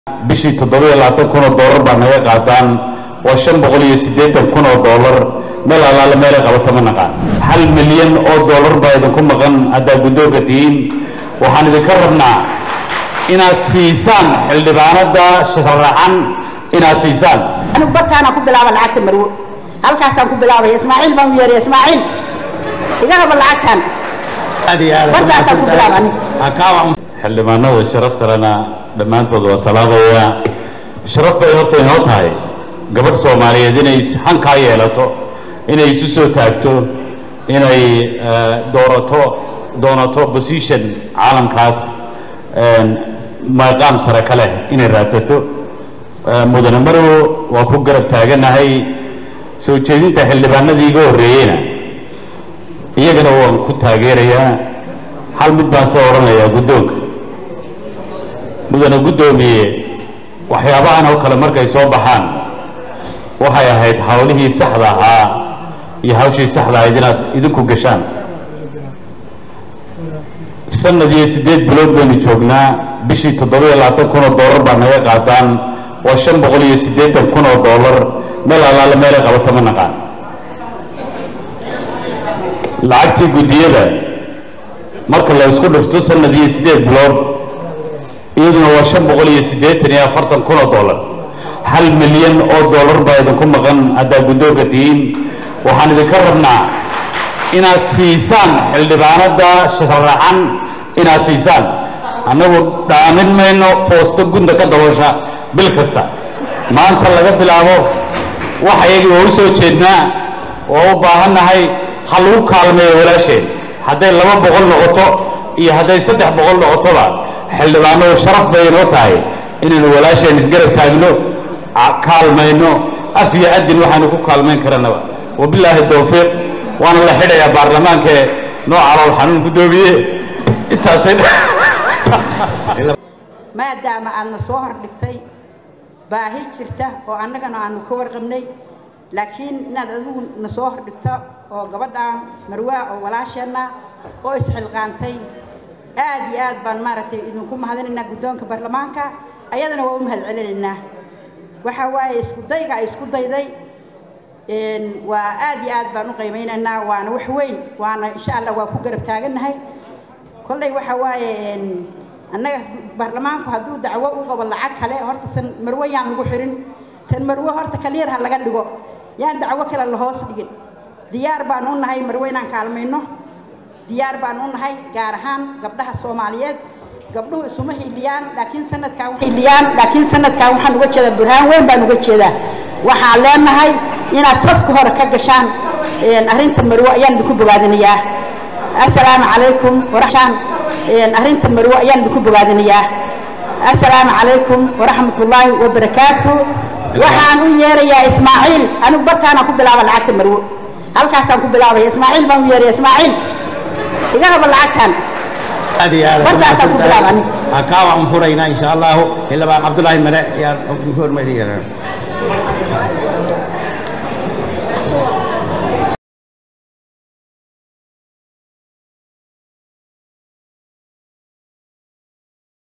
bishii toddoba-iyo labaatan kun oo doolar baa naga qaataan waa shan boqol iyo siddeetan kun oo doolar meel allaale meelay qabato ma naqaan hal milyan oo doolar baa idinku maqan haddaa guddoonka tihiin waxaan idinka rabnaa inaad siisaan xildhibaanada sharaxan inaad siisaan anigu bartaanaan ku bilaaba lacagta marwo halkaasaan ku bilaabaya ismaaciil baan u yeeraya ismaaciil iga raba lacagtan bartaasaan ku bilaaba aniga xildhibaanada sharafta lena dhammaantood waa salaamaya sharaf bay horta inoo tahay gabadh soomaaliyeed inay hankaa yeelato inay isu soo taagto inay doorato doonato position caalamkaas maqaam sare ka leh inay raadsato mudane marow waa ku garab taaganahay soo jeedinta xildhibaanadii iga horreeyeyna iyagana waan ku taageerayaa hal mid baan soo odhanayaa guddoonka mudane guddoomiye waxyaabahan oo kale markay soo baxaan waxay ahayd hawlihii saxda ahaa iyo hawshii saxda ahayd inaad idinku gashaan sanad iyo siddeed bilood baynu joognaa bishii toddoba-iyo labaatan kun oo doolar baa naga qaataan waa shan boqol iyo siddeetan kun oo doolar meel allaale meelay qabato ma naqaan lacagtii guddiyada marka la isku dhufto sanad iyo siddeed bilood iyaduna waa shan boqol iyo siddeetan iyo afartan kun oo doolar hal milyan oo doolar baa idinku maqan haddaa guddoonka tihiin waxaan idinka rabnaa inaad siisaan xildhibaanada sharaxan inaad siisaan annagu dhaamin mayno foosto gunda ka daboosha bil kasta maanta laga bilaabo wax iyagii waa u soo jeednaa waa u baahannahay ha lagu kaalmeeyo walaasheen hadday laba boqol noqoto iyo hadday saddex boqol noqotoba xildhibaanadu sharaf bay inoo tahay inaynu walaasheen isgarab taagno kaalmayno af iyo adin waxaanu ku kaalmayn karanaba wabilaahi tawfiiq waana la xidhayaa baarlamaanka noo calool xanuun guddoomiye intaasay maadaama aadna soo hordhigtay baahi jirta oo annagana aanu ka warqabnay laakiin inaad adigu na soo hordhigto oo gabadhaan marwaa oo walaasheenna oo isxilqaantay aad iyo aad baan maaragtay idinku mahadinaynaa guddoonka baarlamaanka ayadana waa u mahad celinaynaa waxa waaye isku dayga ay isku dayday waa aad iyo aad baan u qiimaynaynaa waana wax weyn waana insha allah waa ku garab taagannahay kolley waxa waaye annaga baarlamaanku hadduu dacwo u qabo lacag kale horta tan marwo yaan lagu xirin tan marwo horta kaliyar ha laga dhigo yaan dacwo kale la hoos dhigin diyaar baan u nahay marwo inaan kaalmayno diyaar baan u nahay gaar ahaan gabdhaha soomaaliyeed gabdhuhu isuma hiiliyaan laakiin sanadkan hiiliyaan laakiin sanadkan waxaan uga jeedaa burhaan weyn baan uga jeedaa waxaan leenahay inaad safka hore ka gashaan arrinta marwo ayaan idinku bogaadinayaa assalaamu calaykum waraxmaan arrinta marwo ayaan idinku bogaadinayaa assalaamu calaykum waraxmatullaahi wabarakaatu waxaan u yeerayaa ismaaciil anigu bartaanaan ku bilaaba lacagta marwo halkaasaan ku bilaabaya ismaaciil baan u yeeraya ismaaciil iga raba lacagtan bartaasaan ku bilaaba aniga kaa waan furaynaa insha allahu xildhibaan cabdullaahi mare ayaan hormariyaa